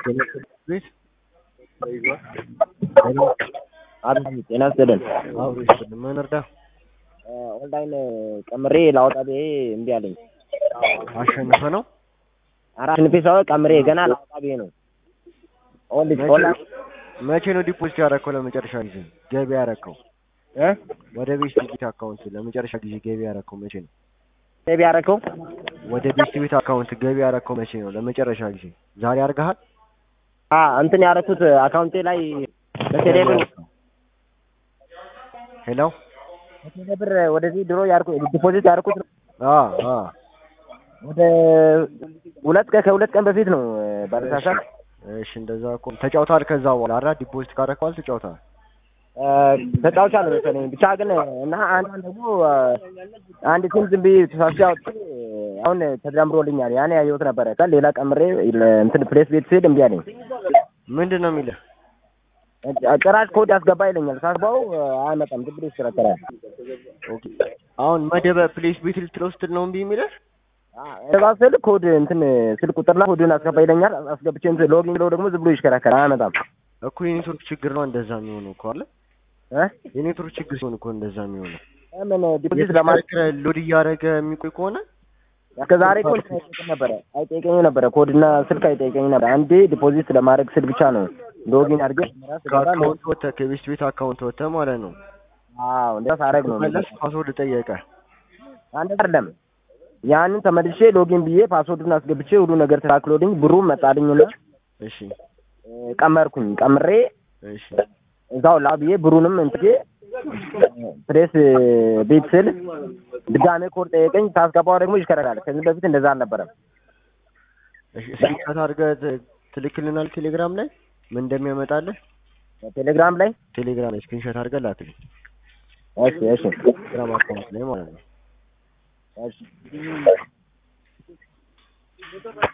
ቤት አቤት ጤና ይስጥልን። አብሮ ይስጥልን። ምን እርዳ? ኦንላይን ቀምሬ ላወጣ ብዬ እምቢ አለኝ። አሸንፈ ነው ኧረ አሸንፌ ሳይሆን ቀምሬ ገና ላወጣ ብዬ ነው። ኦንሊ- ኦንላይን መቼ ነው ዲፖዚት ያደረከው? ለመጨረሻ ጊዜ ገቢ ያደረከው እ ወደ ቤት ቤት አካውንት ለመጨረሻ ጊዜ ገቢ ያደረከው መቼ ነው? ሴቭ ያደረከው ወደ ቤት ቤት አካውንት ገቢ ያደረከው መቼ ነው? ለመጨረሻ ጊዜ ዛሬ አድርገሃል? አ እንትን ያደረኩት አካውንቴ ላይ በቴሌ ብር ሄሎ በቴሌ ብር ወደዚህ ድሮ ያርኩ ዲፖዚት ያደረኩት አ አ ወደ ሁለት ቀን ከሁለት ቀን በፊት ነው ባለሳሳት እሺ እንደዛ እኮ ተጫውተሃል። ከዛ በኋላ አራ ዲፖዚት ካደረከው ተጫውተሃል። ተጫውቻለሁ መሰለኝ ብቻ ግን እና አንዳንድ ደግሞ አንድ ቲም ዝም ብዬ ተሳስቼ አውጥቼ አሁን ተደምሮልኛል። ያኔ ያየሁት ነበረ ከ ሌላ ቀምሬ እንትን ፕሌስ ቤት ስሄድ እምቢ አለኝ። ምንድን ነው የሚልህ? ጭራሽ ኮድ ያስገባ ይለኛል። ሳስባው አይመጣም፣ ዝም ብሎ ይሽከረከራል። ኦኬ አሁን መደበ ፕሌስ ቤት ልትለው ስትል ነው እምቢ የሚልህ? እዛ ስል ኮድ እንትን ስል ቁጥርና ኮድን አስገባ ይለኛል። አስገብቼ እንትን ሎጊን ብለው ደግሞ ዝም ብሎ ይሽከረከራል፣ አይመጣም። እኮ የኔትወርክ ችግር ነው እንደዛ የሚሆነው እኮ አለ። እ የኔትወርክ ችግር ሲሆን እኮ እንደዛ የሚሆነው ምን ዲፖዚት ለማድረግ የተሽከረከረ ሎድ እያደረገ የሚቆይ ከሆነ እስከ ዛሬ እኮ እንትን አይጠይቀኝ ነበረ አይጠይቀኝ ነበረ ኮድና ስልክ አይጠይቀኝ ነበረ። አንዴ ዲፖዚት ለማድረግ ስል ብቻ ነው ሎጊን አድርጌ ከአካውንት ወጥተህ ከቤት ቤት አካውንት ወጥተህ ማለት ነው አዎ እንደዛ ሳደርግ ነው መለስ ፓስወርድ ጠየቀ። አንድ አይደለም ያንን ተመልሼ ሎጊን ብዬ ፓስወርዱን አስገብቼ ሁሉ ነገር ተካክሎልኝ ብሩም መጣልኝና እሺ እ ቀመርኩኝ ቀምሬ እሺ እዛው ላ ብዬ ብሩንም እንትጌ ፕሬስ ቤት ስል ድጋሜ ኮድ ጠየቀኝ። ታስገባው ደግሞ ይሽከረካል። ከዚህ በፊት እንደዛ አልነበረም። እሺ ስክሪንሾት አድርገህ ት- ትልክልናል ቴሌግራም ላይ ምን እንደሚያመጣልህ ቴሌግራም ላይ ቴሌግራም ላይ ስክሪንሾት አድርገህ ላክልኝ እሺ እሺ ቴሌግራም አካውንት ላይ ማለት ነው እሺ